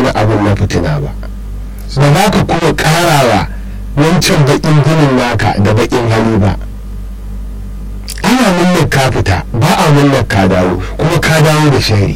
wannan abin na fitina ba ba za ka kuma karawa wancan baƙin ginin naka da baƙin hali ba ana murnar ka fita ba a murnar ka dawo kuma ka dawo da shari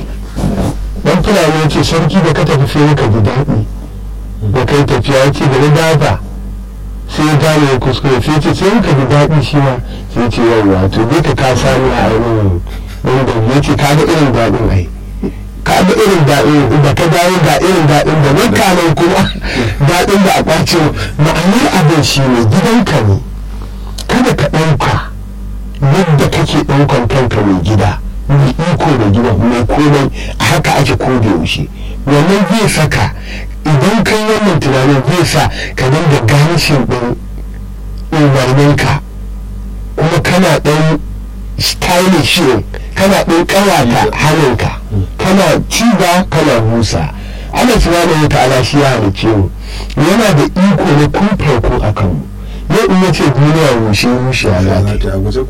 dan fulani ya ce sarki da ka tafi sai ka ji daɗi da kai tafiya ya ce da na dafa sai ya gane ya kuskure sai ce sai ka ji daɗi shi ma sai ce yawwa to dai ka ka sani a ainihin wanda ya ce ka ga irin daɗin ai ka ga irin daɗin da ka dawo ga irin daɗin da nan kanan kuma daɗin da a ƙwace ma'anar abin shi ne gidanka ne kada ka ɗauka yadda kake ɗaukan kanka mai gida mai iko da gida mai komai a haka ake ko da yaushe wannan zai saka idan kai wannan tunanin zai sa ka dinga ganishin ɗin umarninka kuma kana ɗan stylish kana ɗan ƙawata hannunka kana ciba kana busa Allah subhanahu wa ta'ala shi ya halicce mu yana da iko na kun farko a kanmu yau in yace duniya rushe rushe a zata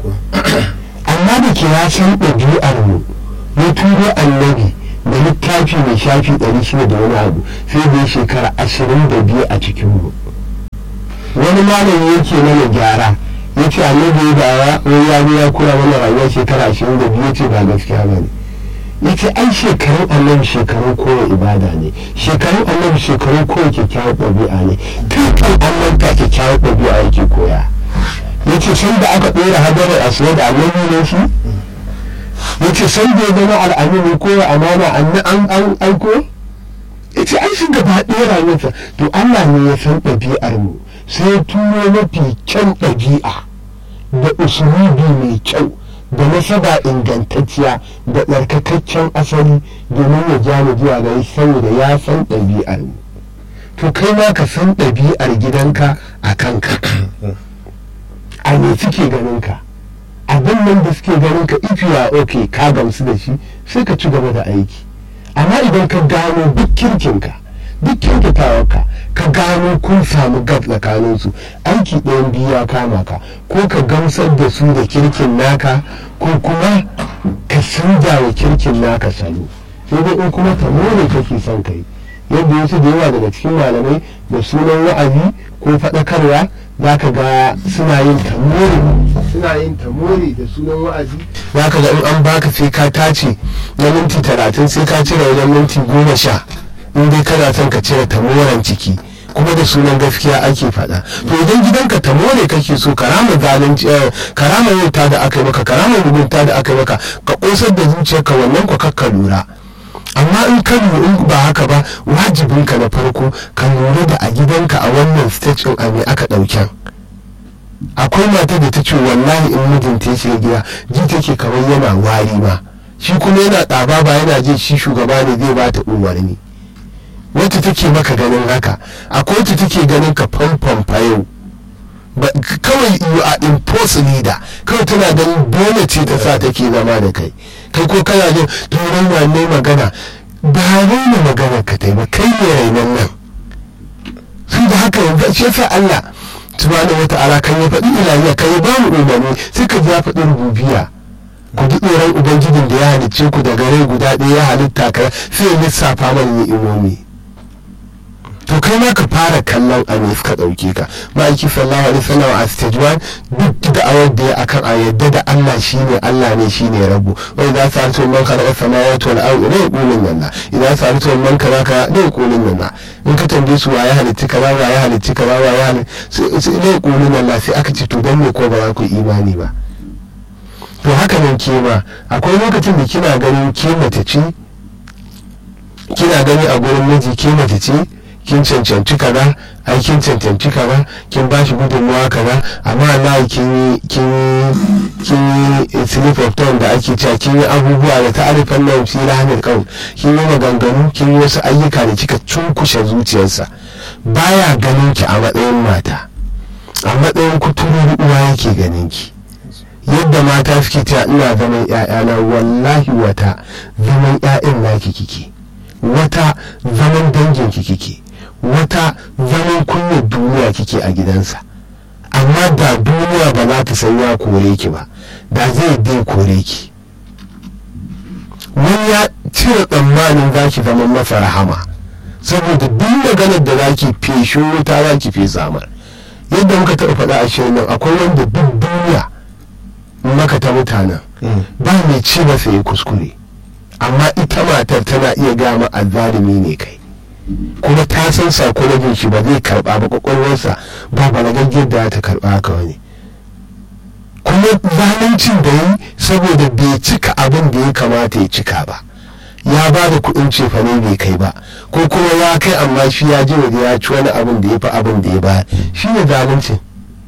amma da ke ya san ɗabi'ar mu ya turo annabi da littafi mai shafi ɗari shida da wani abu sai da shekara ashirin da biyu a cikin mu wani malami yake mana gyara ya ce annabi ya dawa wani ya zo ya kura mana rayuwa shekara ashirin da biyu ce ba gaskiya ba ne ya ce ai shekarun annabi shekarun kowa ibada ne shekarun annabi shekarun kowa kyakkyawar ɗabi'a ne kafin annabta kyakkyawar ɗabi'a yake koya ya ce san da aka ɗora hadarar asuwa da annabi ne shi ya ce san da ya zama al'amini ko amana an an aiko ya ce ai shi gaba ɗaya rayuwarsa to Allah ne ya san ɗabi'ar mu sai ya turo mafi kyan ɗabi'a da usulubi mai kyau da nasaba ingantacciya da tsarkakaccen asali domin ya ja mu zuwa gari saboda ya san ɗabi'ar mu to kai ma ka san ɗabi'ar gidanka a kanka a ne suke ganin ka abin nan da suke ganin ka if you are okay ka gamsu da shi sai ka ci gaba da aiki amma idan ka gano duk kirkinka duk kyautatawarka ka gano kun samu gab tsakanin su aiki ɗayan biyu ya kama ka ko ka gamsar da su da kirkin naka ko kuma ka canza wa kirkin naka salo sai dai in kuma ta more kake son kai yadda wasu da yawa daga cikin malamai da sunan wa'azi ko faɗakarwa za ka ga suna yin tamori suna yin tamori da sunan wa'azi za ka ga in an baka sai ka tace na minti talatin sai ka cire wajen minti goma sha in dai kana son ka cire tamoran ciki kuma da sunan gaskiya ake faɗa to idan gidanka tamore kake so karama zalunci karama yauta da aka yi maka karama mugunta da aka yi maka ka kosar da zuciyarka wannan ku kakka lura amma in ka in ba haka ba wajibinka na farko ka lura da a gidanka a wannan stage a me aka ɗauken akwai mata da ta ce wallahi in mijinta ya shiga gida ji take kamar yana wari ma shi kuma yana ɗaba ba yana jin shi shugaba ne zai ba ta umarni wacce take maka ganin haka akwai wacce take ganin ka famfam yau kawai you are impulse leader kawai tana ganin dole ce ta sa take zama da kai kai ko kana jin turan wanne magana ba raina magana ka ba kai ne rainan nan su da haka yanzu shi yasa Allah subhanahu wata'ala kan ya faɗi ilahiya kan ya ba mu umarni sai ka ji ya faɗi rububiya ku ji tsoron ubangijin da ya halicce ku daga rai guda ɗaya ya halitta ka sai ya lissafa mana ni'imomi to kai ma ka fara kallon a ne suka ɗauke ka ma'aiki sallallahu alaihi wasallam a stage one duk da awar da ya akan a yadda da Allah shine Allah ne shine rabu wai za su harto man khalaqa samawati wal ardi la yaqulun lana idan su harto man kaza ka la yaqulun lana in ka tambaye su waye halitti kaza waye halitti kaza waye halitti sai la yaqulun lana sai aka ce to dan me ko ba za ku imani ba to haka nan ke ma akwai lokacin da kina ganin ke mace ce kina gani a gurin miji ke mace ce kin cancanci kaza ai kin cancanci kaza kin bashi gudunmawa kaza amma Allah kin yi kin kin yi slip of tongue da ake cewa kin yi abubuwa da ta'arifan nan fi rahmil qaul kin yi maganganu kin yi wasu ayyuka da kika cunkushe zuciyarsa baya ganin ki a matsayin mata a matsayin kuturu uwa yake ganin ki yadda mata suke cewa ina zaman ƴaƴana wallahi wata zaman ƴaƴan naki kike wata zaman dangin ki kike wata zaman kunyar duniya kike a gidansa amma da duniya ba za ta san ya kore ki ba da zai dai kore ki wani ya cire tsammanin za ki zama masa rahama saboda duk maganar da za ki feshin wuta za ki fesa mar yadda muka taɓa faɗa a shirin nan akwai wanda duk duniya maka ta mutanen ba mai ce masa ya kuskure amma ita matar tana iya gama azzalumi ne kai kuma ta san sakonajin shi ba zai karba ba kwakwalwarsa ba balagaggiyar da ta karba haka wani kuma zaluncin da yi saboda bai cika abin da ya kamata ya cika ba ya ba da kuɗin cefane bai kai ba ko kuma ya kai amma shi ya ji waje ya ci wani abin da ya fi abin da ya ba shi ne zaluncin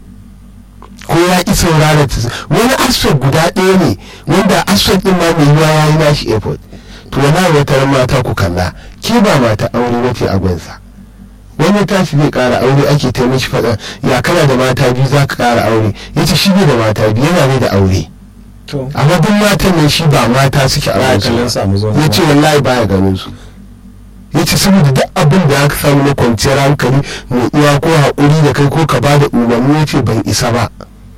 ko ya ƙi saurara ta wani aspect guda ɗaya ne wanda aspect ɗin ma mai yiwa ya yi nashi airport to wani wata mata ku kalla ke ba mata aure wace a gunsa wani tashi zai ƙara aure ake ta mishi faɗa ya kana da mata biyu za ka ƙara aure ya ce shi bai da mata biyu yana ne da aure amma duk matan nan shi ba mata suke a gunsa ya ce wallahi baya ganin su ya ce saboda duk abin da aka samu na kwanciyar hankali mai uwa ko haƙuri da kai ko ka ba da umarni ya ce ban isa ba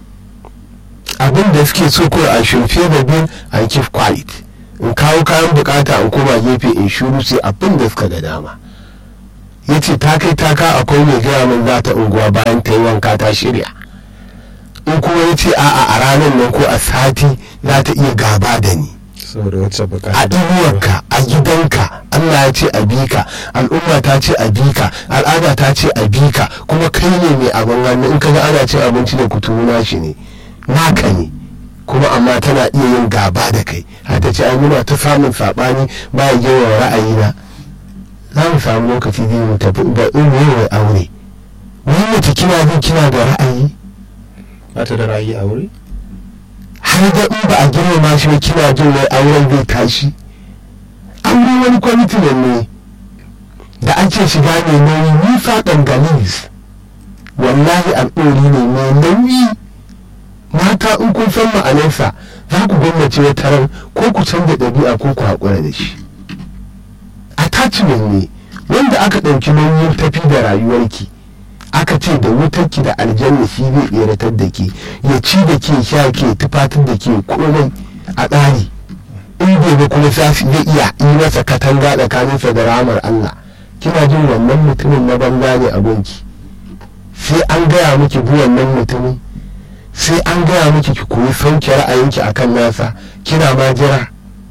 abin da suke so ko a shirfe da bin a keep quiet in kawo kayan bukata in koma gefe in shuru sai abin da suka ga dama ya ce ta kai taka akwai mai gaya min za ta unguwa bayan ta yi wanka ta shirya in kuma ya ce a'a a ranar nan ko a sati za ta iya gaba da ni a inuwarka a gidanka Allah ya ce a bika al'umma ta ce a bika al'ada ta ce a bika kuma kai ne mai abin hannu in ka ga ana cin abinci da kuturu shi ne naka ne kuma amma tana iya yin gaba da kai har ta ce ai muna ta samun saɓani ba ya girma ra'ayina za mu samu lokaci zai mu tafi da in yi aure wani mace kina jin kina da ra'ayi ba ta da ra'ayi aure har da in ba a girmama shi ba kina jin wai auren zai tashi aure wani kwamitinan ne da ake shiga ne nauyi nisa dangalis wallahi al'ori ne mai nauyi mata in kun san ma'anarsa za ku gwamnace ya tarar ko ku canza ɗabi'a ko ku haƙura da shi attachment ne wanda aka ɗauki nauyin tafi da rayuwarki aka ce da wutarki da aljanna shi zai tseratar da ke ya ci da ke sha ke tufatar da ke komai a tsari in gobe kuma sashi zai iya yi masa katanga tsakaninsa da ramar Allah kina jin wannan mutumin na banza ne a gunki sai an gaya miki bi wannan mutumin sai an gaya miki ki koyi sauke ra'ayinki akan nasa kina ma jira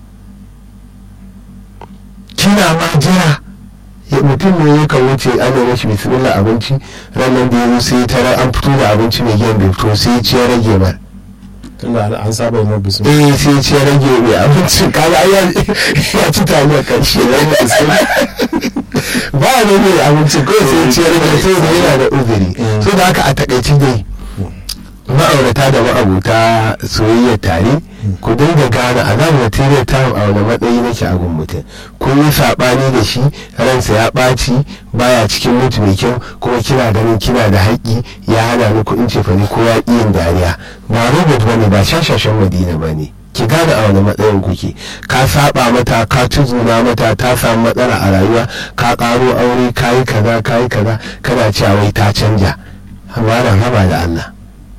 kina ma jira mutum ne ya kan wuce ana mashi bismillah abinci ranar da ya sai tara an fito da abinci mai giyan bai fito sai ya rage mar tunda an saba mu bismillah eh sai ya rage mai abinci kaga ya ci taliyar karshe na bismillah ba ne mai abinci ko sai ya rage sai da yana da uzuri so da haka a takaici dai ma'aurata da ma'abuta soyayya tare ku dinga gane a nan material time a wani matsayi nake a gun mutum kun yi saɓani da shi ransa ya ɓaci baya cikin mutu mai kyau kuma kina ganin kina da haƙƙi ya hana ni kuɗin cefane ko ya ƙi yin dariya ba robot bane ba shashashen madina bane ki gane a wani matsayin kuke ka saba mata ka tuzuna mata ta samu matsala a rayuwa ka ƙaro aure ka yi kaza ka yi kaza kana cewa wai ta canja amma haba da Allah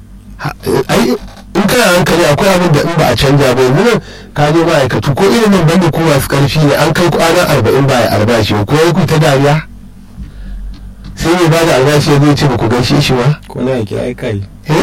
ai in kana hankali akwai abin da in ba a canja ba yanzu nan ka je ma'aikatu ko irin nan banda ko masu karfi ne an kai kwanan arba'in ba ya albashi ko ya ku ta dariya sai mai ba da albashi zai ce ba ku gaishe shi ba ko na yake ai kai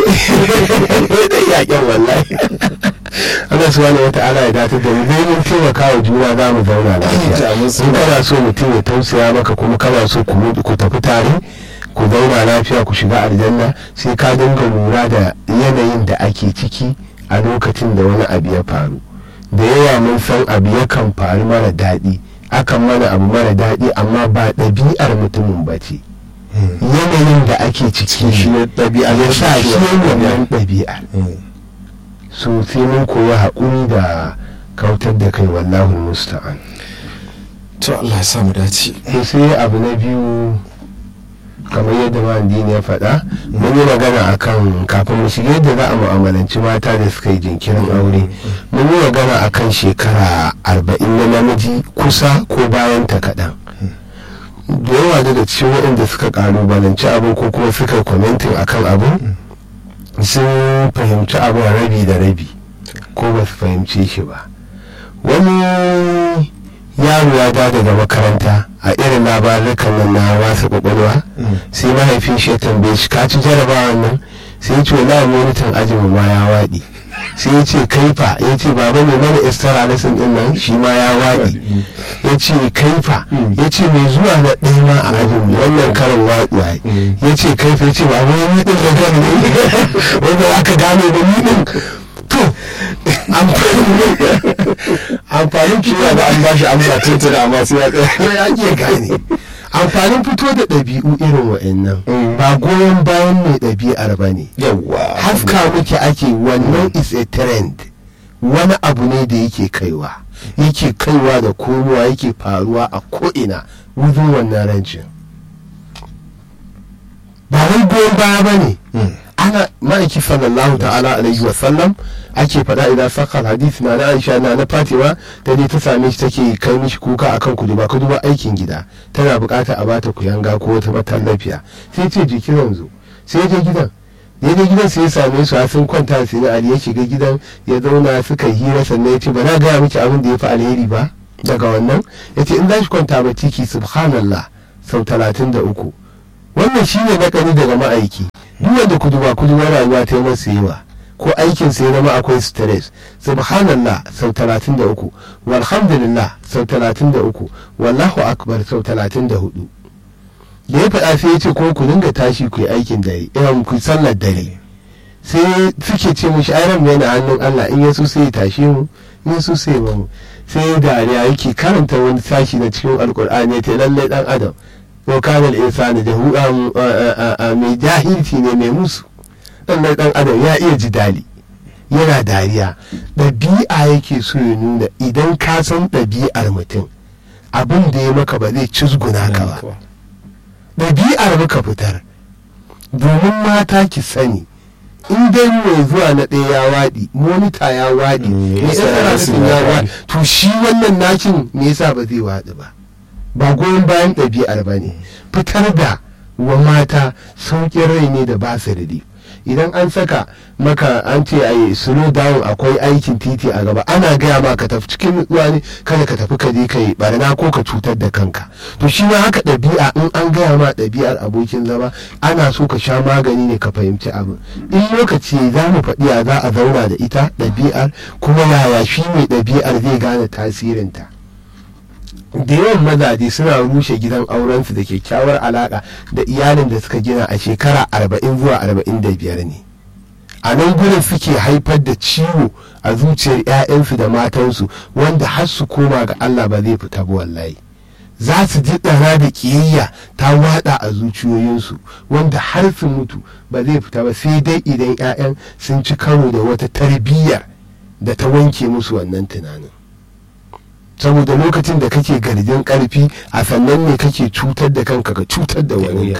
dai yaƙen wallahi Allah subhanahu wa ta'ala ya dace da mu zai mun taimaka wa juna za mu zauna lafiya in kana so mutum ya tausaya maka kuma kana so ku tafi tare ku zauna lafiya ku shiga aljanna sai ka dinga lura da yanayin da ake ciki a lokacin da wani abu ya faru da yawa mun san abu yakan faru mara daɗi akan mana abu mara daɗi amma ba ɗabi'ar mutumin ba ce yanayin da ake ciki shi ne ɗabi'a ya sa shi wannan ɗabi'ar so sai mun koyi haƙuri da kautar da kai wallahu musta'an to Allah ya samu dace to sai abu na biyu kamar yadda mandini ya faɗa mun yi magana akan kafin mu shiga yadda za a mu'amalanci mata da suka yi jinkirin aure mun yi magana akan shekara arba'in na namiji kusa ko bayan ta kaɗan da yawa daga cikin waɗanda suka ƙalubalanci abin ko kuma suka kwamentin akan abin sun fahimci abin rabi da rabi ko ba su fahimce shi ba wani yaro ya da daga makaranta a irin labarukan nan na wasa kwakwalwa sai mahaifin shi ya tambaye shi ka ci jarabawa nan sai ya ce wallahi monitan ajin ma ya waɗi sai ya ce kaifa ya ce baba mai mana istara lesson din nan shi ma ya waɗi ya ce kaifa ya ce mai zuwa na ɗaya ma a ajin wannan karin waɗuwa ya ce kaifa ya ce baba ni ɗin da gani ne wanda aka gane da ni ɗin to amfanin kiwa da an bashi amsa tuntuna amma sai ya tsaya ya iya gane amfanin fito da ɗabi'u irin wa'annan ba goyon bayan mai ɗabi'ar ba ne yawwa haska muke ake wannan is a trend wani abu ne da yake kaiwa yake kaiwa da komowa yake faruwa a ko'ina wajen wannan rancin ba wai goyon baya ba ne ana ma'aiki sallallahu ta'ala alaihi wa sallam ake faɗa idan sakar hadisi na na aisha na na fatima ta je ta same shi take kai mishi kuka akan kuduba kuduba aikin gida tana bukata a bata kuyanga ko wata matallafiya sai ce jiki yanzu sai je gidan ya je gidan sai ya same su har sun kwanta sai na ali ya shiga gidan ya zauna suka hira sannan ya ce ba na gaya miki abin da ya fi alheri ba daga wannan ya ce in za shi kwanta ba ciki subhanallah sau talatin da uku wannan shine nakari daga ma'aiki duk wanda kuduba kuduba rayuwa ta yi masa yawa ko aikin sai zama akwai stress subhanallah sau 33 walhamdulillah sau 33 wallahu akbar sau 34 da ya faɗa sai ya ce ko ku dinga tashi ku yi aikin dare irin ku sallar dare sai suke ce mishi ai mu yana hannun Allah in yaso sai ya tashi mu in yaso sai ya mu sai dariya yake karanta wani sashi na cikin alkur'ani ya ce lallai dan adam wa kana al-insanu jahudan mai jahilci ne mai musu dan dan adam ya iya jidali yana dariya ɗabi'a yake so ya nuna idan ka san ɗabi'ar mutum abin da ya maka ba zai cizguna ka ba ɗabi'ar muka fitar domin mata ki sani in dai mai zuwa na ɗaya ya waɗi monita ya waɗi Mm, mai yasa ɗan rasin ya ya waɗi to shi wannan nakin me yasa ba zai waɗi ba ba goyon bayan ɗabi'ar ba ne fitar da wa mata sauƙin rai ne da ba su da idan an saka maka an ce a yi slow down akwai aikin titi a gaba ana gaya ma ka tafi cikin nutsuwa ne kada ka tafi ka je ka yi barna ko ka cutar da kanka to shi ma haka ɗabi'a in an gaya ma ɗabi'ar abokin zama ana so ka sha magani ne ka fahimci abin in lokaci za mu faɗi ya za a zauna da ita ɗabi'ar kuma yaya shi mai ɗabi'ar zai gane tasirinta da yawan mazaje suna rushe gidan aurensu da kyakkyawar alaka da iyalin da suka gina a shekara arba'in zuwa arba'in da biyar ne a nan gurin suke haifar da ciwo a zuciyar 'ya'yansu da matansu wanda har su koma ga Allah ba zai fita ba wallahi za su ji ɗara da ƙiyayya ta wada a zuciyoyinsu wanda har su mutu ba zai fita ba sai dai idan 'ya'yan sun ci karo da wata tarbiyyar da ta wanke musu wannan tunanin saboda lokacin da kake garjin karfi a sannan ne kake cutar da kanka ka cutar da wani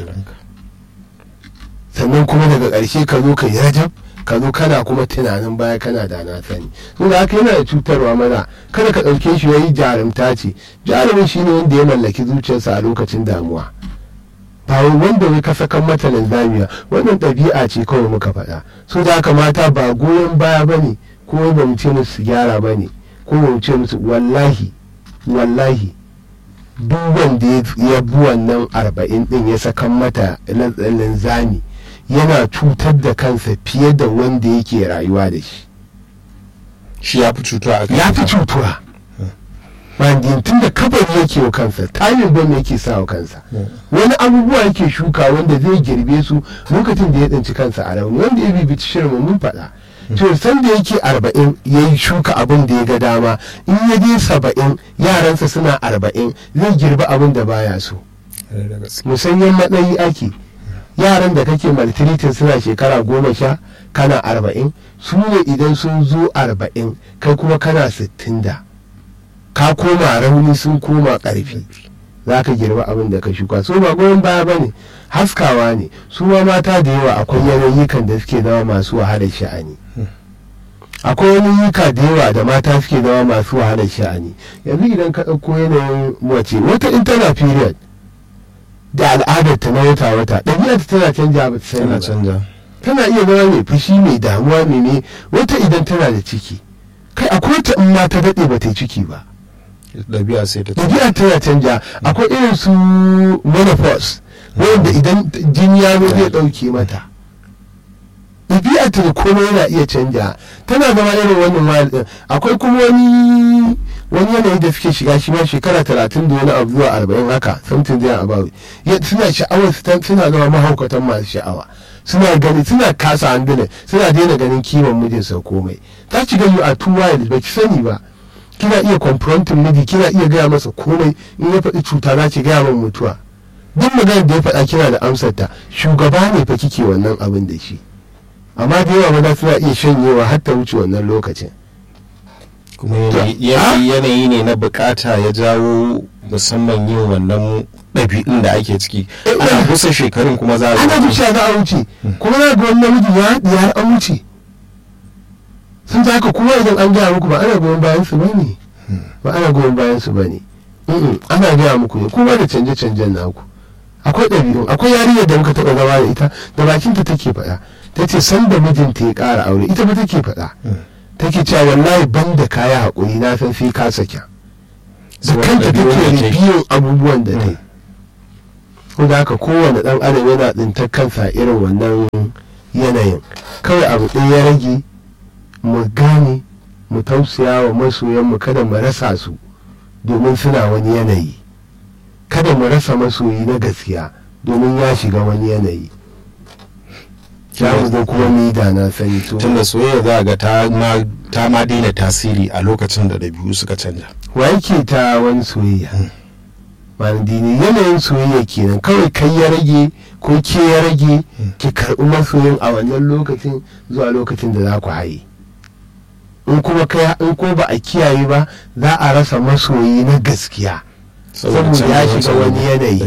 sannan kuma daga ƙarshe ka zo ka yi rajab ka zo kana kuma tunanin baya kana da na sani sun da haka yana da cutarwa mana kada ka ɗauke shi yayi jarumta ce jarumin shine wanda ya mallaki zuciyarsa a lokacin damuwa ba wanda wai ka sakan mata linzamiya wannan ɗabi'a ce kawai muka faɗa so da haka mata ba goyon baya bane ko ba mu ce musu gyara bane ko mu ce musu wallahi wallahi duk wanda ya bi wannan arba'in din ya sakan mata linzami yana cutar da kansa fiye da wanda yake rayuwa da shi shi ya fi cutuwa a ya fi cutuwa mandin tun da kabari yake wa kansa tayin bom yake sa wa kansa wani abubuwa yake shuka wanda zai girbe su lokacin da ya tsinci kansa a rauni wanda ya bibi shirin mun faɗa to san da yake arba'in ya yi shuka abin da ya ga dama in ya je saba'in yaransa suna arba'in zai girbi abin da baya so musanyen matsayi ake yaran da kake maltiritin suna shekara goma sha kana arba'in su ne idan sun zo arba'in kai kuma kana sittin da ka koma rauni sun koma ƙarfi za ka girba abin da ka shuka so ba goyon baya ba ne haskawa ne su ma mata da yawa akwai yanayikan da suke zama masu wahalar sha'ani akwai yanayyuka da yawa da mata suke zama masu wahalar sha'ani yanzu idan ka ɗauko yanayin mace wata in tana period da al'adar ta na wata wata ɗabi'ar tana canja ba ta sani ba canja tana iya zama mai fushi mai damuwa mai ne wata idan tana da ciki kai akwai wata in ma ta daɗe ba ta yi ciki ba ɗabi'a sai ta ɗabi'a tana canja akwai irin su menopause wanda idan jini ya zo zai ɗauke mata ɗabi'a ta da komai yana iya canja tana zama irin wannan wayar ɗin akwai kuma wani wani yanayi da suke shiga shi ma shekara talatin da wani abu zuwa arba'in haka something zai about suna sha'awar suna zama mahaukatan masu sha'awa suna gani suna kasa handling suna daina ganin kiwon mijinsa komai ta ci gani a two wild ba ki sani ba kina iya confronting miji kina iya gaya masa komai in ya faɗi cuta za ki gaya min mutuwa duk maganar da ya faɗa kina da amsar ta shugaba ne fa kike wannan abin da shi amma da yawa maza suna iya shanyewa har ta wuce wannan lokacin kuma yanayi ne na bukata ya jawo musamman yin wannan ɗabi'un da ake ciki ana kusa shekarun kuma za a ana wuce za a wuce kuma za ga wani namiji ya haɗi har an wuce sun ta haka kuma idan an gaya muku ba ana goyon bayan su bane ba ana goyon bayan su bane ana gaya muku ne kuma da canje-canjen naku akwai ɗabi'un akwai yarinyar da muka taɓa zama da ita da bakinta take faɗa ta ce san da mijinta ya ƙara aure ita ba take faɗa take cewa wallahi ban da kaya haƙuri na san sai ka saka da kanta take biyan abubuwan da ta yi ko da haka kowane ɗan adam yana tsintar kansa irin wannan yanayin kawai abu ɗaya ya rage mu gane mu tausaya wa masoyanmu kada mu rasa su domin suna wani yanayi kada mu rasa masoyi na gaskiya domin ya shiga wani yanayi za mu zo kuma mu yi da na sani to tunda soyayya za ga ta ma daina tasiri a lokacin da ɗabi'u suka canja wa yake ta wani soyayya dini yanayin soyayya kenan kawai kai ya rage ko ke ya rage ki karɓi masoyin a wannan lokacin zuwa lokacin da za ku haye in kuma kai in ko ba a kiyaye ba za a rasa masoyi na gaskiya saboda ya shiga wani yanayi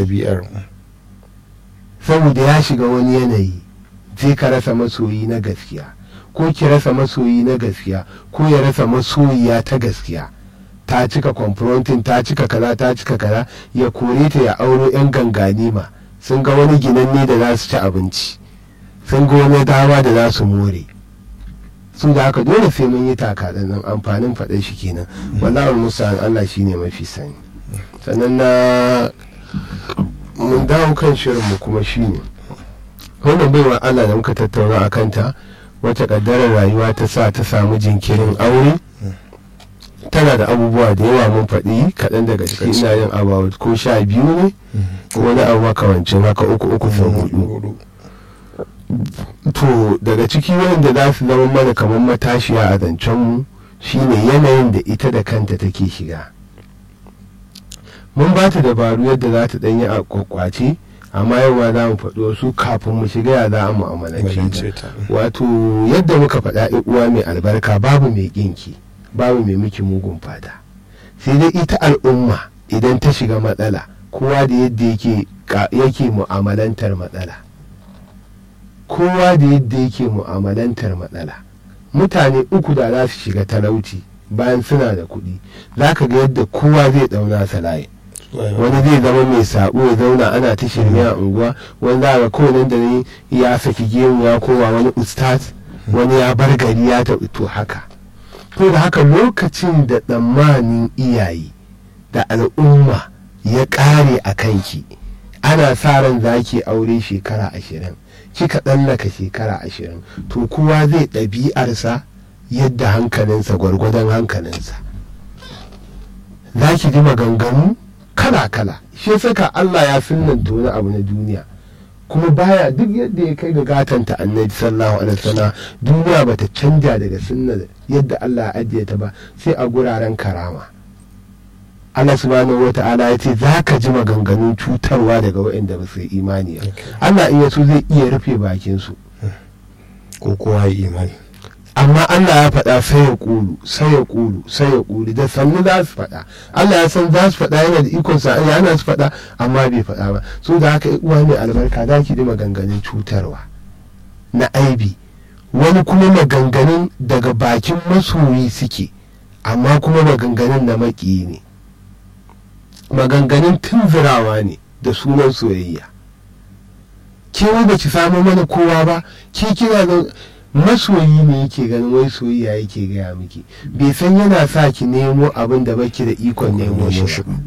saboda ya shiga wani yanayi zai ka rasa masoyi na gaskiya ko ki rasa masoyi na gaskiya ko ya rasa masoyiya ta gaskiya ta cika confronting ta cika kaza ta cika kaza ya kore ta ya auro yan ganganima sun ga wani ginanne da za su ci abinci sun ga wani dama da za su more su da haka dole sai mun yi taka nan amfanin faɗin shi kenan wallahi musa Allah shine mafi sani sannan na mun dawo kan shirinmu kuma shine wannan baiwa Allah da muka tattauna a kanta wata kaddarar rayuwa ta sa ta samu jinkirin aure tana da abubuwa da yawa mun faɗi kaɗan daga ciki ina yin about ko sha biyu ne ko wani abu makamancin haka uku uku sau hudu to daga ciki wanda za su zama mana kamar matashiya a zancenmu shine yanayin da ita da kanta take shiga mun ba ta dabaru yadda za ta ɗanyi a kwakwace amma yau za mu faɗi wasu kafin mu shiga ya za mu amalance ta wato yadda muka faɗa uwa mai albarka babu mai ƙinki babu mai miki mugun fata sai dai ita al'umma idan ta shiga matsala kowa da yadda yake yake mu'amalantar matsala kowa da yadda yake mu'amalantar matsala mutane uku da za su shiga talauci bayan suna da kuɗi za ka ga yadda kowa zai ɗauna sa layi wani zai zama mai sabo ya zauna ana ta shirme a unguwa wani za ga kowane da ne ya saki gemu ya koma wani ustaz wani ya bar gari ya taɓi to haka to da haka lokacin da tsammanin iyaye da al'umma ya ƙare a kanki ana sa ran za ki aure shekara ashirin kika tsallaka shekara ashirin to kowa zai ɗabi'arsa yadda hankalinsa gwargwadon hankalinsa za ki ji maganganu kala-kala shi saka Allah ya sunanta wani abu na duniya kuma baya duk yadda ya kai ga gatanta annabi sallallahu alaihi wasallam duniya bata canja daga sunna yadda Allah ya ajiye ta ba sai a guraren karama Allah subhanahu wata'ala ya ce za ka ji maganganun cutarwa daga waɗanda ba su imani ba Allah in yaso zai iya rufe bakin su ko kowa ya imani amma Allah ya faɗa sai ya ƙulu sai ya ƙulu sai ya ƙulu da sannu za su faɗa Allah ya san za su faɗa yana da ikon sa ya ana su faɗa amma bai faɗa ba so da haka uwa mai albarka za ki ji maganganun cutarwa na aibi wani kuma maganganun daga bakin masoyi suke amma kuma maganganun na maƙiyi ne maganganun tunzurawa ne da sunan soyayya ke ba ki samu mana kowa ba ke kina masoyi ne yake ganin wai soyayya yake gaya miki bai san yana sa ki nemo abin da baki da ikon nemo shi ba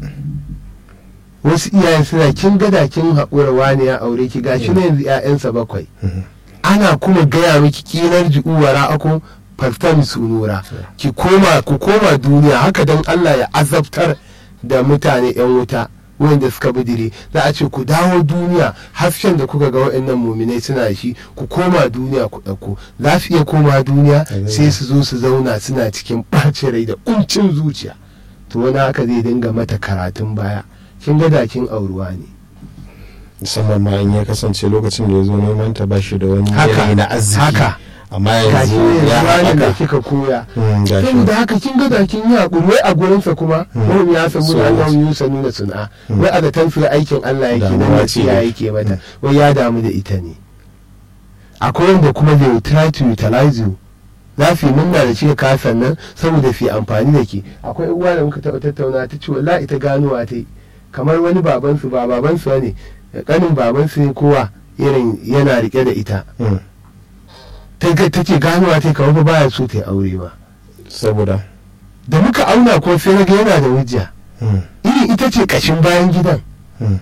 wasu iyayen suna kin gada kin haƙura wani ya aure ki gashi na yanzu 'ya'yansa bakwai ana kuma gaya miki kinar ji'uwara ako fartan sunura ki koma ku koma duniya haka don Allah ya azabtar da mutane 'yan wuta wanda suka bidire za a ce ku dawo duniya hasken da kuka ga waɗannan muminai suna shi ku koma duniya ku ɗauko za su iya koma duniya sai su zo su zauna suna cikin ɓacin rai da ƙuncin zuciya to wani haka zai dinga mata karatun baya kin ga dakin auruwa ne musamman ma in ya kasance lokacin da ya zo neman ta ba shi da wani Haka, yanayi na arziki haka. amma gashi yanzu ya yanzu da haɓaka kika koya Mm, gashi. saboda haka kin ga dakin yi haƙuri wai a gurinsa kuma wani ya samu So- da Allah yi sanu da suna wai a da tansu aikin Allah yake nan Damuwa da ce tsiya dai. yake mata wai ya damu da ita ne akwai wanda kuma they will try to utilize you za su yi murna da shi ka sannan saboda su yi amfani da ke akwai uwa da muka taɓa tattauna ta ce wallahi ita ganuwa ta yi kamar wani babansu ba babansu ne kanin babansu ne kowa irin yana rike da ita Mm. ta ga- ta ce ganuwa ta yi kamar ba baya so ta yi aure ba saboda da muka auna ko sai na ga yana da hujja Mm, irin ita ce kashin bayan gidan mm.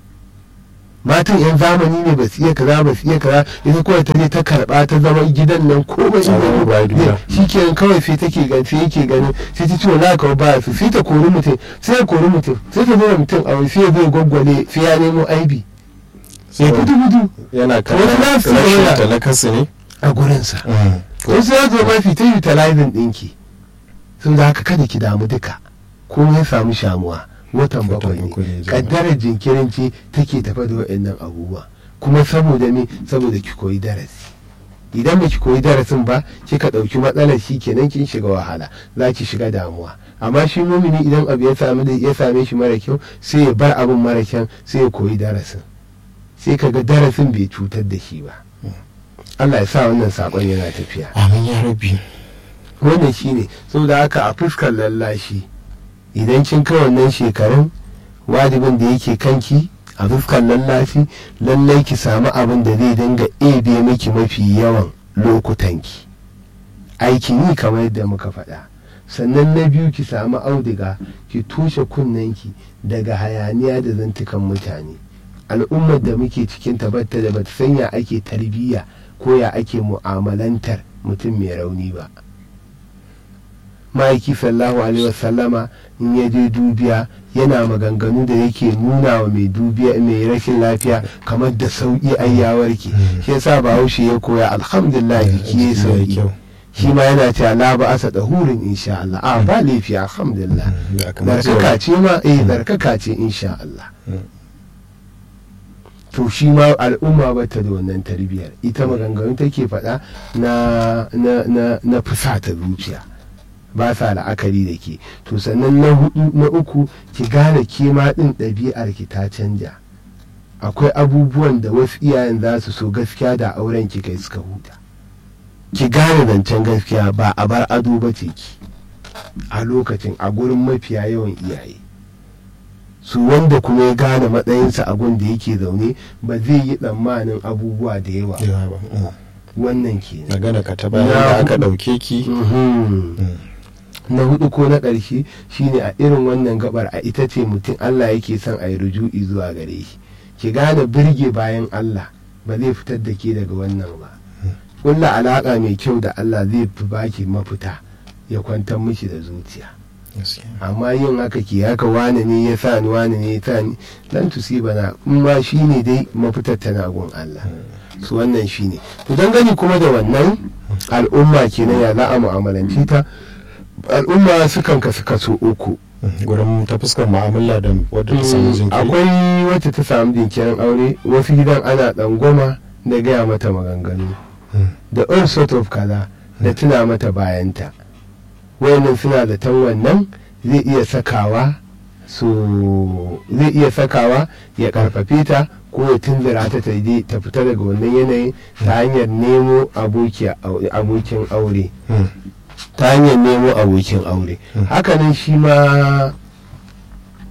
matan yan zamani ne ba su iya kaza ba su iya kaza ita kawai ta je ta karba ta zama gidan nan komai Tsawon ruwa duka. shi ke kawai sai take gan sai yake ganin sai ta ce wala kawai ba su sai ta kori mutum sai ya kori mutum sai ta zo da mutum a sai ya zo ya gwaggwale sai ya nemo aibi ya gudu gudu yana Wani nasu rashin yana- ta na kasu ne a gurinsa Mm. ko sai ya zo mafi ta utilizing ɗinki sun da haka kada ki damu duka ko ya samu shamuwa watan Watan bakwai uku ne, ne jama'a. kaddarar jinkirin ce take tafa da waɗannan abubuwa kuma saboda me saboda ki koyi darasi idan ba ki koyi darasin ba kika ɗauki matsalar shi kenan kin shiga wahala za ki shiga damuwa amma shi mumini idan abu ya same da ya same shi mara kyau sai ya bar abin mara kyau sai ya koyi darasin sai kaga darasin bai cutar da shi ba Allah ya sa wannan sakon yana tafiya amin ya rabi wannan shine saboda haka a fuskar lallashi idan kin kai wannan shekarun wajibin da yake kanki a fuskar lallashi lallai ki samu abin da zai dinga ebe miki mafi yawan lokutanki aikin yi kamar yadda muka faɗa sannan na biyu ki samu auduga ki tushe kunnenki daga hayaniya da zantukan mutane al'ummar da muke cikin tabbata da bata sanya ake tarbiyya ko ya ake mu'amalantar mutum mai rauni ba ma'aiki sallahu alaihi wasallama in ya je dubiya yana maganganu da yake nuna wa mai dubiya mai rashin lafiya kamar da sauki ai ya warke shi yasa bahaushe ya koya alhamdulillah jiki ya sauki shi ma yana cewa la ba asa da hurin insha Allah a ba laifi alhamdulillah barkaka ce ma eh barkaka ce insha Allah to shi ma al'umma ba ta da wannan tarbiyyar ita maganganu take faɗa na na na na fusata zuciya ba sa la'akari da ke to sannan na hudu na uku ki gane ke ma din ɗabi'ar ki ta canja akwai abubuwan da wasu iyayen za su so gaskiya da auren ki kai suka huta ki gane zancen gaskiya ba a bar ado ba ce ki a lokacin a gurin mafiya yawan iyaye su wanda kuma ya gane matsayinsa a gun da yake zaune ba zai yi tsammanin abubuwa da yawa wannan ke magana ka ta bayan da aka ɗauke ki na hudu ko na ƙarshe shine a irin wannan gabar a ita ce mutum Allah yake son a yi ruju'i zuwa gare shi ki gane birge bayan Allah ba zai fitar da ke daga wannan ba kulla alaƙa mai kyau da Allah zai fi baki mafita ya kwantar mishi da zuciya amma yin haka ki haka wane ne ya sa ni wane ne ya sa ni dan tusiba na in ma shine dai mafitar tana gun Allah su wannan shine to dangane kuma da wannan al'umma kenan ya za a mu'amalanci ta al'umma sukan kasu kaso uku gurin ta fuskar mu'amala da wadda ta samu jinkiri akwai wacce ta samu jinkirin aure wasu gidan ana tsangwama da gaya mata maganganu da all sort of kaza da tuna mata bayanta wayannan suna da tan wannan zai iya sakawa su zai iya sakawa ya karfafe ta ko ya tunzura ta ta ta fita daga wannan yanayin ta hanyar nemo abokin aure ta hanyar nemo abokin aure hakanan shi ma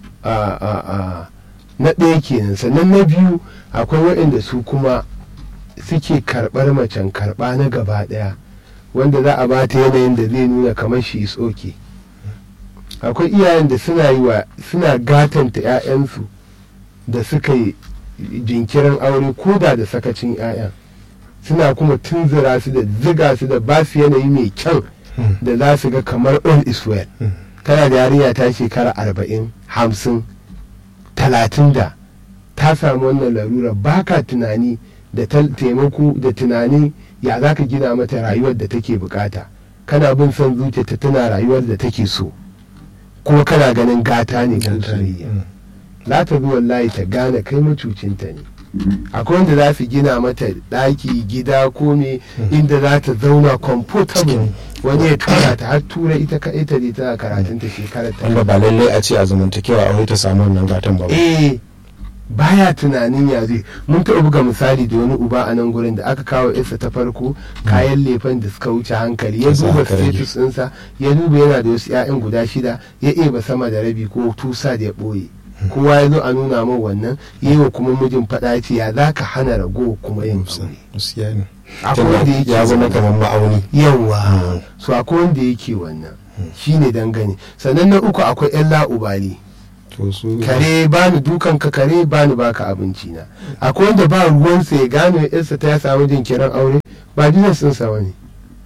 na ɗaya kenan sannan na biyu akwai waɗanda su kuma suke karɓar macen karɓa na gaba ɗaya wanda za a ba ta yanayin da zai nuna kamar shi is okay akwai iyayen da suna yi wa suna gatanta 'ya'yansu da suka yi jinkirin aure ko da da sakacin 'ya'yan suna kuma tunzura su da ziga su da ba su yanayi mai kyan da za su ga kamar all is well kana da yarinya ta shekara arba'in hamsin talatin da ta samu wannan larura baka tunani da taimako da tunani ya za ka gina mata rayuwar da take bukata kana bin son zuciyarta tana rayuwar da take so kuma kana ganin gata ne ko soyayya za ta zo wallahi ta gane kai macucinta ne akwai wanda za su gina mata ɗaki gida ko me inda za ta zauna comfortable wani ya tura ta har tura ita ka ita ne tana karatun ta shekarar ta wanda ba lallai a ce a zamantakewa aure ta samu wannan gatan ba eh baya tunanin ya zai mun taɓa buga misali da wani uba a nan gurin da aka kawo isa ta farko kayan lefen da suka wuce hankali ya duba status ɗinsa ya duba yana da wasu 'ya'yan guda shida ya eba sama da rabi ko tusa da ya ɓoye kowa ya zo a nuna min wannan yi wa kuma mijin faɗa ce ya za ka hana rago kuma yin aure akwai wanda yake ya zama kamar ma'auni yawa so akwai wanda yake wannan shine dangane sannan na uku akwai yan la'ubali kare bani dukan ka kare bani baka abinci na akwai wanda ba ruwansa ya gano yarsa ta ya samu jinkirin aure ba business sun sa ne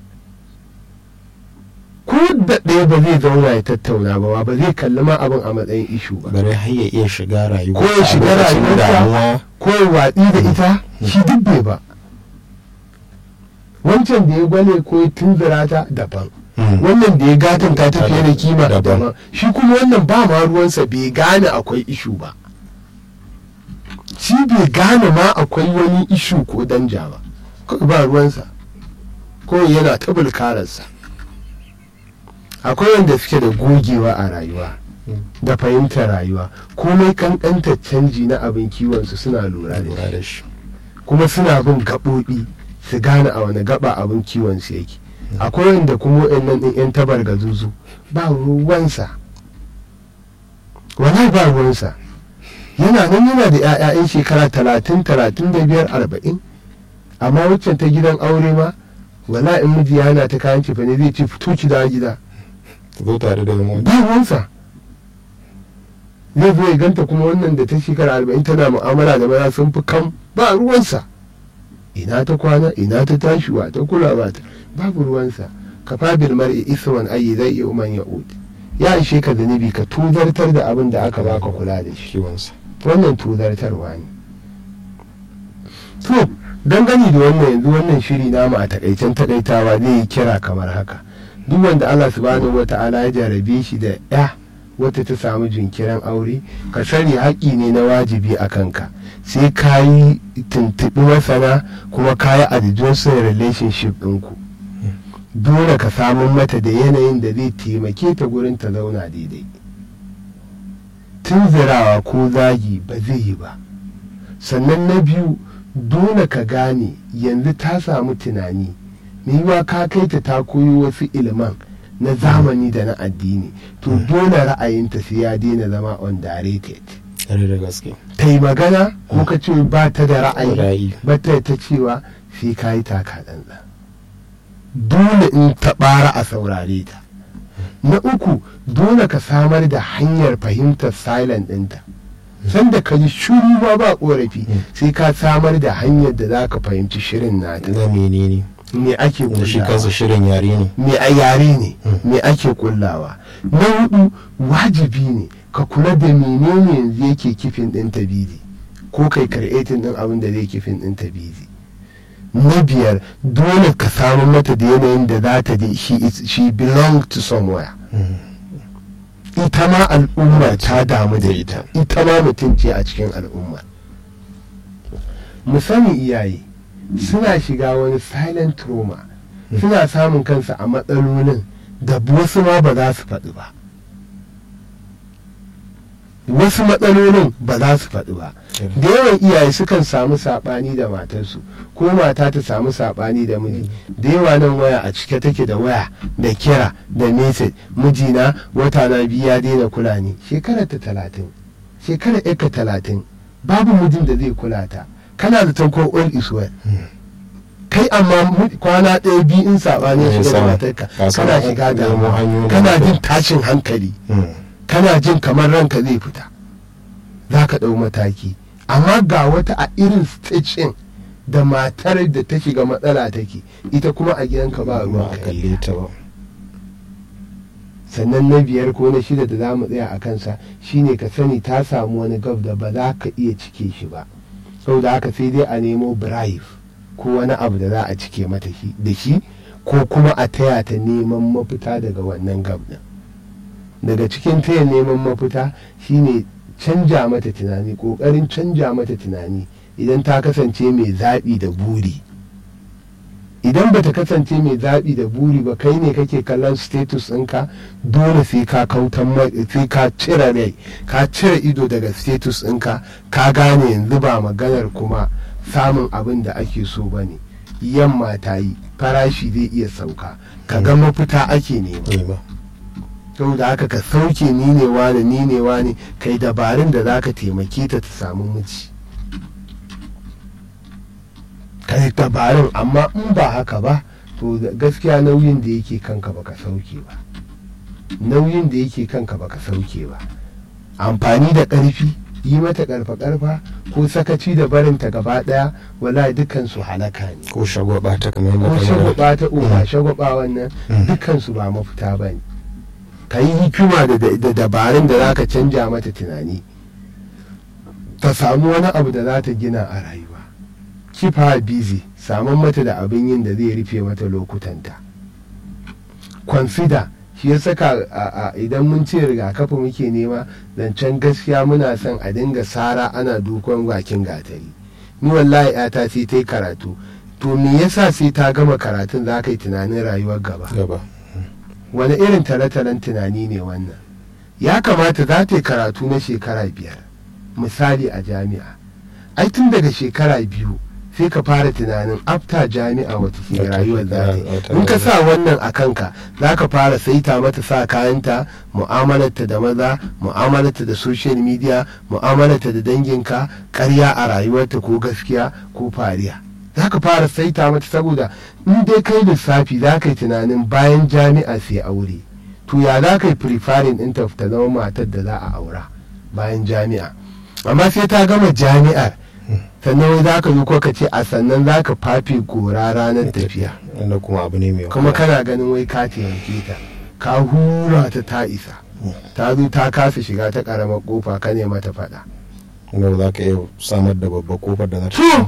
ko da ɗaya ba zai zauna ya tattauna ba ba zai kalli ma abin a matsayin ishu ba bare har ya iya shiga rayuwa ko ya shiga rayuwarsa ko ya watsi da ita shi duk bai ba wancan da ya gwale ko ya tunzura ta daban wannan da ya gatanta ta fiye da kima daban shi kuma wannan ba ma ruwansa bai gane akwai ishu ba shi bai gane ma akwai wani ishu ko danja ba kawai ba ruwansa ko yana ta bulkararsa akwai wanda suke da gogewa a rayuwa da fahimtar rayuwa komai kankantar canji na abin kiwonsu suna lura da shi kuma suna bin gaɓoɓi su gane a wani gaba abin kiwon su yake akwai wanda kuma nan ɗin 'yan tabar gazuzu ba ruwansa wala ba ruwansa yana nan yana da 'ya'ya'yan shekara talatin talatin da biyar arba'in amma waccan ta gidan aure ma wala in miji yana ta kayan cefa ne zai ce fito ki da gida zo tare da mu ba ruwansa zai zo ya ganta kuma wannan da ta shekara arba'in tana mu'amala da maza sun fi kam ba ruwansa ina ta kwana ina ta tashi wa ta kula ba ta babu ruwansa ka fabil mar'i isman ayi zai iya man ya'ud ya ishe ka zanibi ka tuzartar da abin da aka baka kula da shi wannan tuzartarwa ne to dangane da wannan yanzu wannan shiri namu a takaicen takaitawa zai yi kira kamar haka duk wanda Allah subhanahu wata'ala ya jarabe shi da ya wata ta samu jinkirin aure ka sani haƙƙi ne na wajibi a kanka sai ka yi tuntuɓi masana kuma ka yi adjusting relationship ɗinku dole ka samun mata da yanayin da zai taimake ta gurin ta zauna daidai tunzirawa ko zagi ba zai yi ba sannan na biyu dole ka gane yanzu ta samu tunani yiwa ka kai ta ta koyo wasu iliman na zamani da na addini to dole ra'ayinta sai ya daina zama undirected da gaske ta yi magana ko ka ce ba ta da ra'ayi Ra'ayi. ba ta ta cewa sai ka yi taka ɗanɗan dole in ta ɓara a saurare ta na uku dole ka samar da hanyar fahimtar silent ɗinta sanda ka ji shuru ba ba ƙorafi sai ka samar da hanyar da za ka fahimci shirin nata na menene me ake da shi kullawa kansa shirin yare ne me a yare ne me ake kullawa na hudu wajibi ne ka kula da menene yanzu yake kifin ɗin tabidi ko kai karɓetin ɗin abin da zai kifin ɗin tabidi na biyar dole ka samu mata da yanayin da za ta je she, is- she belong to somewhere ita ma al'umma ta damu da ita ita ma mutum ce a cikin al'umma mu sani iyaye suna shiga wani silent trauma suna samun kansu a matsalolin da wasu ma ba za su faɗi ba wasu matsalolin ba za su faɗi ba da yawan iyaye sukan samu saɓani da matarsu ko mata ta samu saɓani da miji da yawa nan waya a cike take da waya da kira da message mijina wata na biyu ya daina kula ni shekarar ta talatin shekarar yarka talatin babu mijin da zai kula ta kana da tankon all is well kai amma mu- kwana ɗaya biyu in saɓani Eh, shiga da sama. matarka Ka san kana shiga nemo damuwa hanyoyin kana da- jin tashin hankali Mm. kana jin kamar ranka zai fita za ka ɗau mataki amma ga wata a irin stage ɗin da matar da ta shiga matsala take ita kuma a gidanka ba ba ruwan a kai kalle ta ba sannan na biyar ko na shida da za mu tsaya a kansa shine ka sani ta samu wani gab da ba za ka iya cike shi ba saboda haka sai dai a nemo bribe ko wani abu da za a cike mata shi da shi ko kuma a taya ta neman mafita daga wannan gab din daga cikin taya neman mafita shine canja mata tunani kokarin canja mata tunani idan ta kasance mai zaɓi da buri idan bata kasance mai zaɓi da buri ba kai ne kake kallon status ɗinka dole sai ka kautan mai- sai ka cire rai ka cire ido daga status ɗinka ka gane yanzu ba maganar kuma samun abin da ake so ba ne yamma ta yi farashi zai iya sauka ka ga mafita ake nema Eh ba. saboda haka ka sauke ni ne wane ni ne wane kai dabarun da za ka taimake ta ta samu miji kai dabarun amma in ba haka ba to da- gaskiya nauyin da yake kanka baka sauke ba nauyin da yake kanka baka sauke ba amfani da ƙarfi yi mata ƙarfa ƙarfa ko sakaci da barinta gaba ɗaya wala dukkan su halaka ne ko shagwaba ta kamar yadda ko ka magana. shagwaba ta uba shagwaba wannan Mm. dukansu ba mafita ba ne ka yi hikima da da dabarun da za ka canja mata tunani ta samu wani abu da za ta gina a rayuwa kifa busy samun mata da abin yin da zai rufe mata lokutanta consider shi ya saka a- a- idan mun ce rigakafi muke nema zancen gaskiya muna son a dinga sara ana dukon bakin gatari ni wallahi yata sai ta yi karatu to me yasa sai ta gama karatun za ka yi tunanin rayuwar gaba gaba wani irin tale-talen tunani ne wannan ya kamata za ta yi karatu na shekara biyar misali a jami'a ai tun daga shekara biyu sai ka fara tunanin afta jami'a wata ke Wata- rayuwar za ta yi wata in ka rayuwa. sa wannan a kanka za ka fara saita mata sa kayanta mu'amalarta da maza mu'amalarta da social media mu'amalarta da danginka karya a rayuwarta ko gaskiya ko fariya za ka fara saita mata saboda in dai kai lissafi za ka yi tunanin bayan jami'a sai aure to ya za ka yi preferring ɗinta ta zama matar da za a aura bayan jami'a amma sai ta gama jami'ar sannan wai za ka zo ko ka ce a sannan za ka fafe gora ranar tafiya wanda kuma abu ne mai kuma wahala. kana ganin wai ka taimake ta ka hura ta ta isa ta zo ta kasa shiga ta karamar kofa ka ne mata faɗa wanda ba za ka iya samar da babbar kofar da za ta to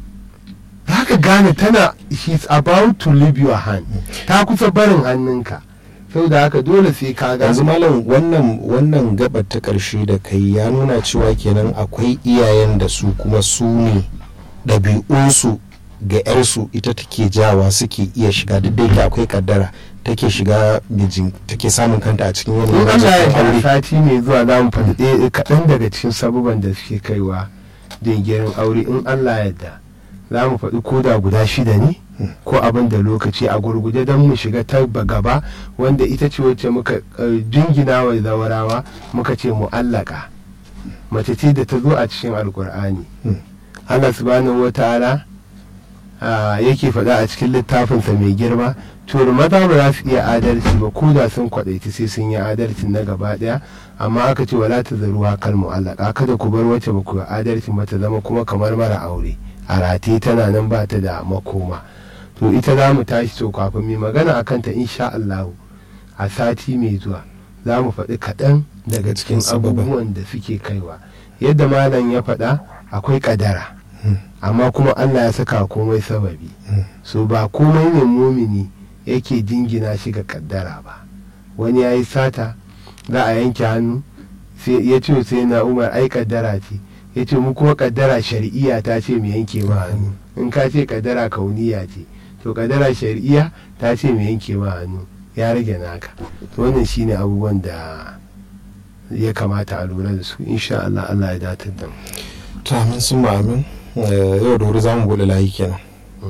za ka gane tana she's about to leave your hand ta kusa barin hannunka saboda haka dole sai ka yanzu gane malam wannan wannan gabar ta karshe da kai ya nuna cewa kenan akwai iyayen da su kuma su ne ɗabi'unsu ga 'yarsu ita take jawa suke iya shiga duk da yake akwai kaddara take shiga mijin take samun kanta a cikin in yanayin Allah ya aure da sati mai zuwa za mu faɗi ɗaya kaɗan daga cikin sabuban da suke kaiwa dingirin aure in Allah ya da za mu faɗi koda guda shida ne ko abin da lokaci a gurguje don mu shiga ta gaba wanda ita ce wacce muka eh, jingina wa zawarawa muka ce mu'allaka mace ce da ta zo a cikin alkur'ani Hmm. Allah subhanahu wa ta'ala ah, yake faɗa a cikin littafinsa mai girma to maza ba za su iya adalci ba ko da sun kwaɗaiti sai sun yi adalci na gaba ɗaya amma aka ce wala ta zaru hakal mu'allaka kada ku bar wacce ba ku yi adalci ba ta zama kuma kamar mara aure a rataye tana nan ba ta da makoma to ita za mu tashi to kafin mai magana a kanta insha Allah a sati mai zuwa za mu faɗi kaɗan daga cikin sababan. abubuwan da suke kaiwa yadda malam ya faɗa akwai ƙadara amma kuma Allah ya saka komai sababi so ba komai ne mumini yake jingina shi ga kaddara ba wani ya yi sata za a yanke hannu sai ya ce sai na umar ai kaddara ce ya ce mu kuma kaddara shari'iya ta ce mu yanke ma hannu in ka ce kaddara kauniya ce to kaddara shari'iya ta ce mu yanke ma hannu ya rage naka to wannan shine abubuwan da ya kamata a lura da su insha Allah Allah ya datar da mu to amin sun ma amin Eh, yau da wuri za mu buɗe layi kenan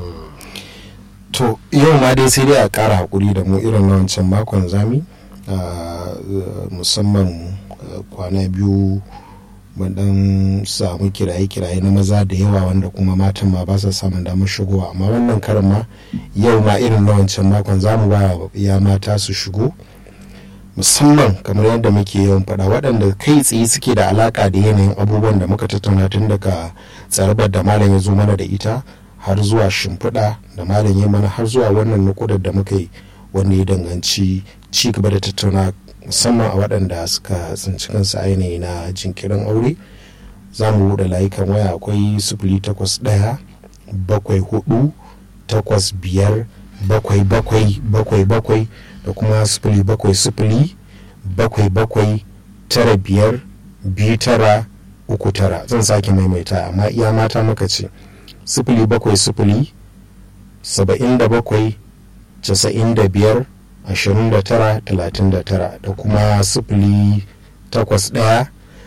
to yau ma dai sai dai a ƙara haƙuri da mu irin na wancan makon zami Ah, eh, musamman eh, kwana biyu mun dan samu kiraye-kiraye na maza da yawa wanda kuma matan ma ba sa samun damar shigowa amma wannan karin ma yau ma irin na wancan makon za mu ba ya mata su shigo musamman kamar yadda muke yawan faɗa waɗanda kai tsaye suke da alaƙa da yanayin abubuwan da muka tattauna tun daga tsarabar da malam ya zo mana da ita har zuwa shimfiɗa da malam ya mana har zuwa wannan nukudar da muka yi wanda ya danganci ci gaba da tattauna musamman a waɗanda suka tsinci kansu ainihi na jinkirin aure za mu buɗe layukan waya akwai sifili takwas ɗaya bakwai hudu takwas biyar bakwai bakwai bakwai bakwai da kuma sifili bakwai sifili bakwai bakwai tara biyar biyu tara uku tara zan sake maimaita amma iya mata maka ce sifili bakwai sifili saba'in da bakwai casa'in da biyar ashirin da tara talatin da tara da kuma sifili takwas ɗaya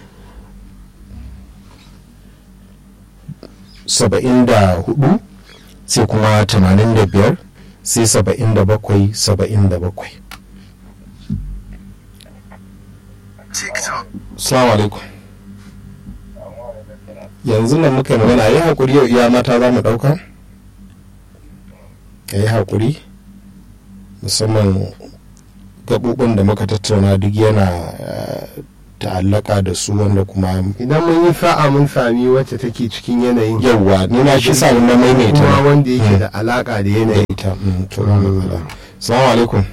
saba'in da hudu sai kuma tamanin da biyar sai saba'in da bakwai saba'in da bakwai salamu alaikum yanzu nan muka yi magana yi haƙuri yau iya mata za mu ɗauka ya yi haƙuri musamman gaɓuɓin da muka tattauna duk yana ta'allaka da su wanda kuma idan mun yi sa'a mun sami wacce take cikin yanayin yawwa ni na shi sa na kuma maimaita wanda yake da alaka da yanayin ita to ba matsala salamu alaikum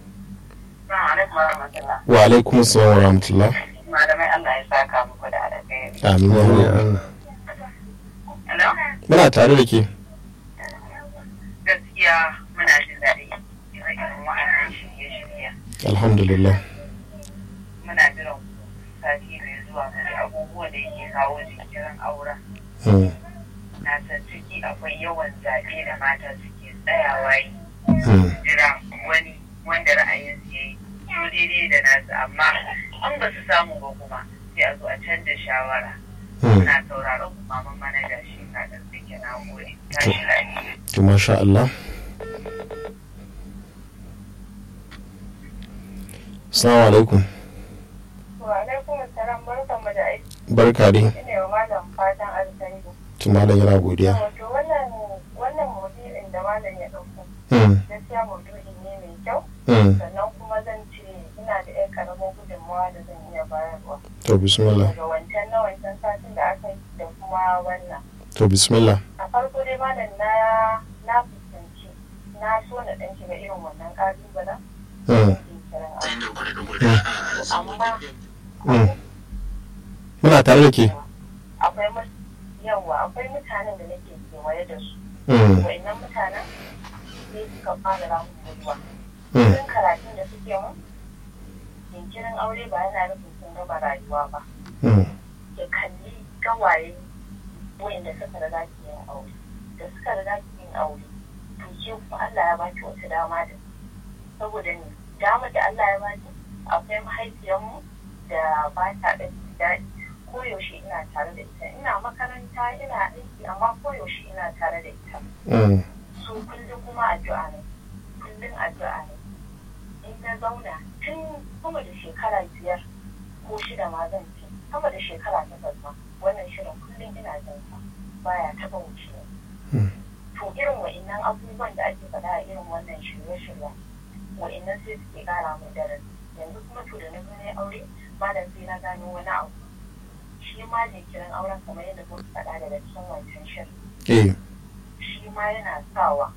wa alaikum assalam wa rahmatullah malamai Allah ya saka muku da alheri. amin ya Amin, rabbi. Allah. Hello? muna tare da ke Gaskiya muna jin daɗi irin wa'annan shirye-shirye. alhamdulillah Muna jiran sati mai zuwa mu ji abubuwan da yake kawo jinkirin auren. Mm, Na san ciki akwai yawan zaɓe da mata suke tsayawa yi mm, jira wani wanda ra'ayinsu ya yi su daidai da nasu amma an ba su samu ba kuma sai a zo a canza shawara. mm. Muna sauraron kuma mun manaja shi ka da suke na gode. Tashi lafiya. to masha Allah assalamu alaikum Wa alaikum assalam barkanmu da aiki. barka dai Ina wa malam fatan alkhairi. to malam yana godiya Wato wannan wannan maudu'in da malam ya ɗauko Mm, gaskiya maudu'i ne mai kyau mm. sannan kuma zan ce ina da ƴan ƙaramin gudunmawa da zan iya bayarwa to bismillah daga wancan na wancan satin da aka yi da kuma wannan. to bismillah A farko dai malam na na fuskanci na so na ɗan shiga irin wannan ƙalubalen. Mm, Amma mm. muna tare da ke akwai mut- yawa akwai mutanen da nake kewaye da su. Mm, wa'annan mutanen sai suka fara ramun mutuwa mm, sun karatun da suke mu jinkirin aure ba yana nufin sun gama rayuwa ba mm, ya kalli gawaye wa'anda suka riga ki yin aure da suka riga ki yin aure to ke kuma Allah ya baki wata dama da saboda ni dama da Allah ya baki akwai mahaifiyarmu da ba ta da daɗi koyaushe ina tare da ita ina makaranta ina aiki amma koyaushe ina tare da ita mm, su kullum kuma addu'a ne kullum addu'a ne in na zauna tun sama da shekara biyar ko shida ma zan ce sama da shekara takwas ma wannan shirin kullum ina jin sa baya taba wuce Mm. to irin wa'innan abubuwan da ake faɗa a irin wannan shirye-shiryen wa'innan sai suke ƙara mu darasi yanzu kuma to da na zo na aure malam sai na gano wani abu shi ma jinkirin auren kamar yadda kuka faɗa daga cikin wancan shirin eh, shi ma yana sawa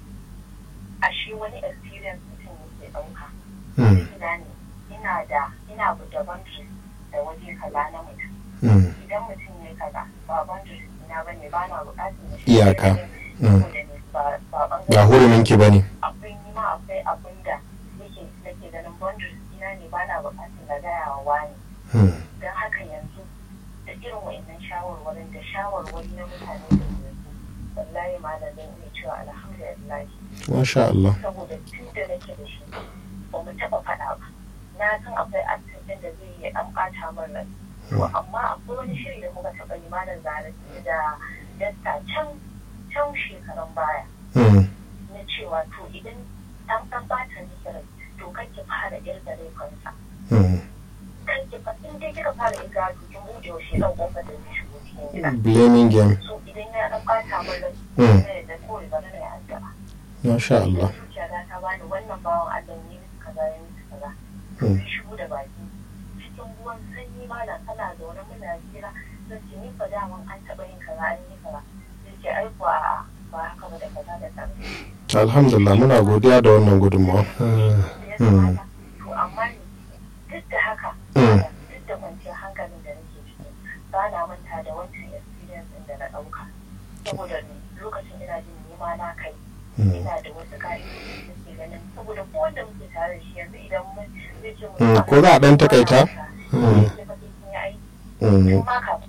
a shi wani experience mutum yake ɗauka. mm, Ina ne, ina da, ina da boundaries da waje kaza na mutum. mm, Idan mutum ne kaza, ba boundaries ina ba ne, ba na buƙatar na Iyaka. Mm. Saboda ne, ba ba ba ɓangaren. hurumin ki bane Akwai ni ma akwai abin da yake nake ganin boundaries ina ne ba na buƙatar na gaya wa wani. Mm, Don haka yanzu da irin wa'innan shawarwarin da shawarwari na mutane da yanzu wallahi malam zan iya cewa alhamdulillah masha Allah saboda tun da nake da shi ba mu taɓa faɗa ba na san akwai asibitin da zai yi an ɓata min rai to amma akwai wani shiri da muka taɓa yi malam zare da dasta can can shekarun baya Mm, na cewa to idan an an ɓata miki rai to kake fara irga laifinsa mm, kake ki fa in dai kika fara in ga kin bude wa shi dan kofar da zai shigo cikin gida blaming game so idan ya dan bata min rai Mm. ne da kawai ba na ya addu'a masha Allah zuciya ta ta bani wannan bawan Allah ne musu kaza ya musu kaza Mm. sai shigo da baki cikin ruwan sanyi malam ana zaune muna hira zan ce ni fa daman an taɓa yin kaza an yi kaza sai ce ai kuwa a'a, ba haka ba da kaza da kaza alhamdulillah muna godiya da wannan gudunmawa ya kamata to amma ni duk da haka Mm. duk da kwanciyar hankalin da nake ciki ba na manta da wancan experience ɗin da na ɗauka saboda ni lokacin ina jin nima na kai Mm. ina da wasu ka'idoji da ke ganin saboda ko wanda muke tare da shi yanzu idan mun zai ce Mm, ko za a ɗan takaita? Mm. Mm. in ma ka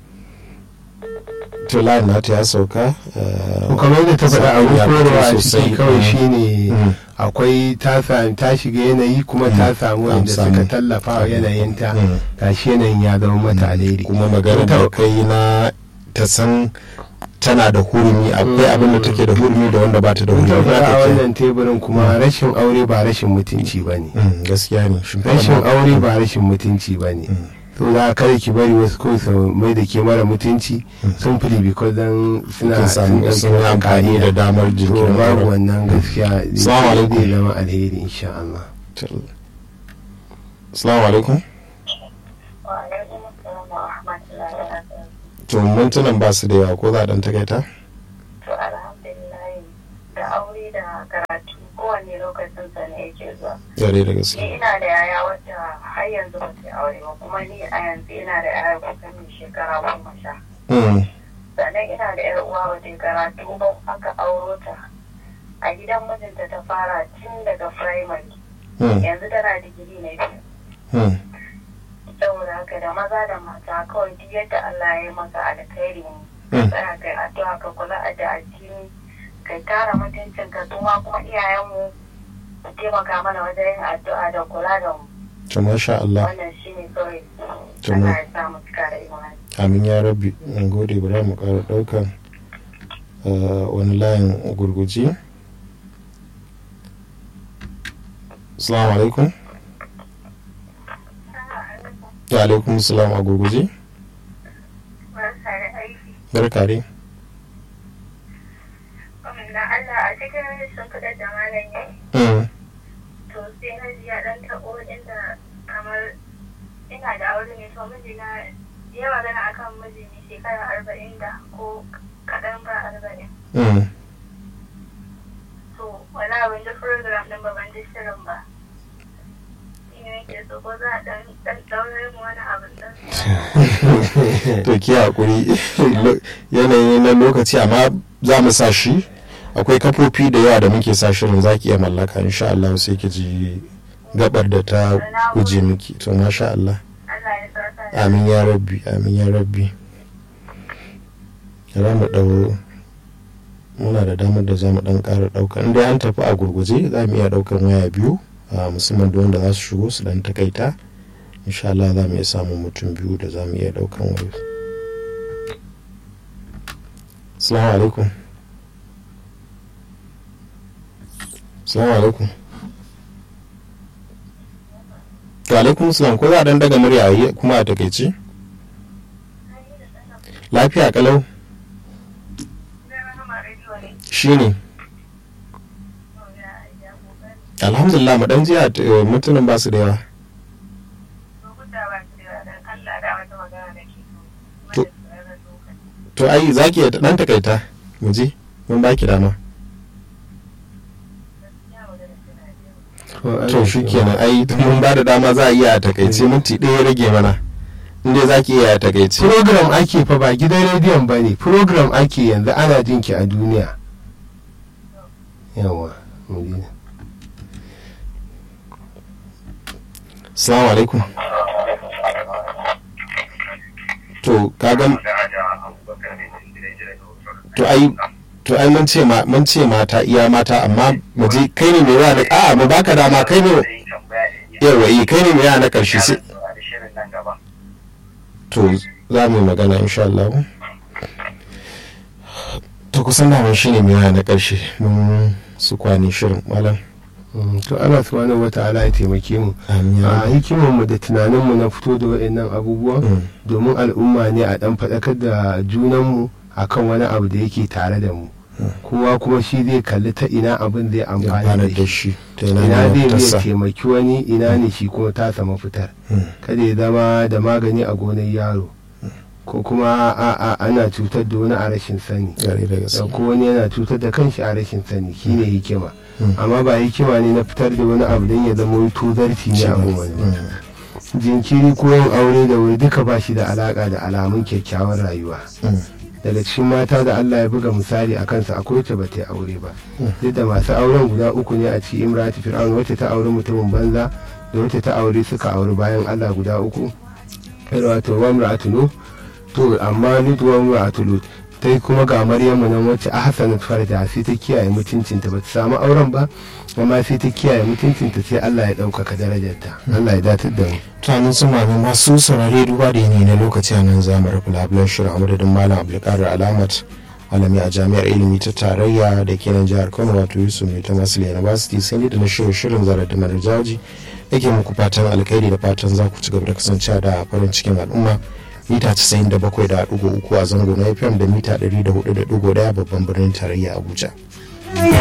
to layin nata ya sauka eh, ko kamar da ta faɗa abu ya fito korowa a sosai. ciki kawai Mm. shine Mm. akwai ta sami ta shiga yanayi kuma ta samu An wanda samu. suka tallafa wa yanayinta Mm. gashi yanayin ya zama mata alheri kuma magana da kai na ta san tana da hurumi akwai abin da take da hurumi da wanda ba ta da mun hurumi tabbata a Haka ke. wannan teburin kuma rashin aure ba rashin mutunci ba ne Mm, gaskiya ne Shin rashin kuma- aure ba rashin mutunci ba ne to za kada ki bari wasu ko su mai da ke mara mutunci sun fi because dan suna Kin samu ɗauki sun yi wata amfani da kariya. damar to jikin babu wannan gaskiya Assalamu alaikum. zai zama alheri insha Allah Assalamu alaikum. wa alaikum assalam wa rahmatullahi wa barakatuh To mintunan ba su da yawa ko za a dan takaita? to alhamdulillah da aure da karatu kowanne lokacin sa ne yake zuwa Yare da ni gaske. ina da yaya wacce har yanzu ba ta yi aure ba kuma ni a yanzu ina da yaya kusan mai shekara goma sha Mm, sannan ina da yar uwa ba ta yi karatu ba aka auro ta a gidan mijinta ta fara tun daga firamare mm, yanzu tana digiri na biyu mm. saboda haka da maza da mata kawai duk yadda Allah ya yi maka alkhairi ne Mm. tsaya kai addu'a ka kula da addini kai kara mutuncin ka kuma kuma iyayenmu su taimaka mana wajen yin addu'a da kula da mu To masha Allah. wannan shine kawai To mu- Allah ya sa mu cika da imani Amin ya rabbi. Mun gode bari mu ƙara ɗaukan eh, wani layin gurguji. Assalamu alaikum. Wa alaikum salam a gurguji. Barka dai. da Allah a cikin shimfiɗar da malam ya yi Mm, to sai na ji ya ɗan taɓo inda kamar ina da aure ne to mijina ya magana akan miji ne shekara arba'in da ko kaɗan ba arba'in mm. to wani abin da program ɗin ba ban ji shirin ba shi ne yake so ko za a ɗan ɗan ɗaure mu wani abin ɗan to ki hakuri Lo- yanayi na lokaci amma za mu sa shi akwai kafofi da yawa da muke sa shirin za ki iya mallaka insha Allah sai ki ji gabar da ta guje miki to masha Allah Allah ya sa ta amin ya rabbi amin ya rabbi za mu ɗau muna da damar da za mu ɗan ƙara ɗauka in dai an tafi a gurguje za mu iya ɗaukar waya biyu a musamman da wanda za su shigo su ɗan takaita insha Allah za mu iya samun mutum biyu da za mu iya ɗaukan waya Assalamu alaikum Assalamu alaikum Wa alaikum salam ko za a ɗan daga murya a yi kuma a takaice? Lafiya kalau shi ne alhamdulillah mu dan jiya eh, mutumin ba su da yawa To- to ai za ki dan takaita mu je mun ba ki dama to shi kenan ai mun ba da dama za a iya a takaice minti ɗaya ya rage mana inda za ki iya a takaice program ake fa ba gidan rediyon ba ne program ake yanzu ana jin ki a duniya yawa mu ji. assalamu alaikum to kaga to ai to ai mun ce ma mun ce mata iya mata amma mu je kai ne mai yawa na a mu baka dama kai ne yawa eh kai ne mai yawa na karshe sai to za mu yi magana insha Allah to kusan da mun shine mai yawa na karshe mun su kwani shirin malam Mm, to Allah subhanahu wata'ala ya taimake mu Amin ya a rabbi. hikimar mu da tunanin mu na fito da waɗannan abubuwan Mm. domin al'umma ne a dan faɗakar da junan mu akan wani abu da yake tare da mu kowa kuma shi zai kalli ta ina abin zai amfani amfanar da da shi shi ta ina ina ne zai iya tassa taimaki wani ina ne shi kuma ta sama fitar kada ya zama da magani a gonar yaro ko kuma a a ana cutar da wani a rashin sani gare da da gaske ko wani yana cutar da kanshi a rashin sani shine hikima amma ba hikima ne na fitar da wani abu don ya zama wani tuzarci ne a wani jinkiri ko yin aure da wuri duka ba shi da alaka da alamun kyakkyawan rayuwa daga cikin mata da Allah ya buga misali a kansa akwai wacce ba ta yi aure ba duk da masu auren guda uku ne a ci imrati fir'aun wacce ta auri mutumin banza da wacce ta aure suka auri bayan Allah guda uku irin wato wa imra'atu nuh to amma lut wa imra'atu lut ta yi kuma ga maryamu nan wacce a hasanat farja sai ta kiyaye mutuncinta ba ta samu auren ba amma sai ta kiyaye mutuncinta sai Allah ya ɗaukaka darajarta Allah ya datar da mu tunanin sun mami masu saurare duba da yanayi na lokaci a nan za mu rufe labulan shirin a madadin malam abdulkadir alamat malami a jami'ar ilimi ta tarayya da ke nan jihar kano wato yusuf mai ta masu university sai ni da na shirin shirin zarar da marar jaji yake muku fatan alkhairi da fatan za ku ci gaba da kasancewa da farin cikin al'umma mita 97.3 a zango na fm da mita 104.1 babban birnin tarayya abuja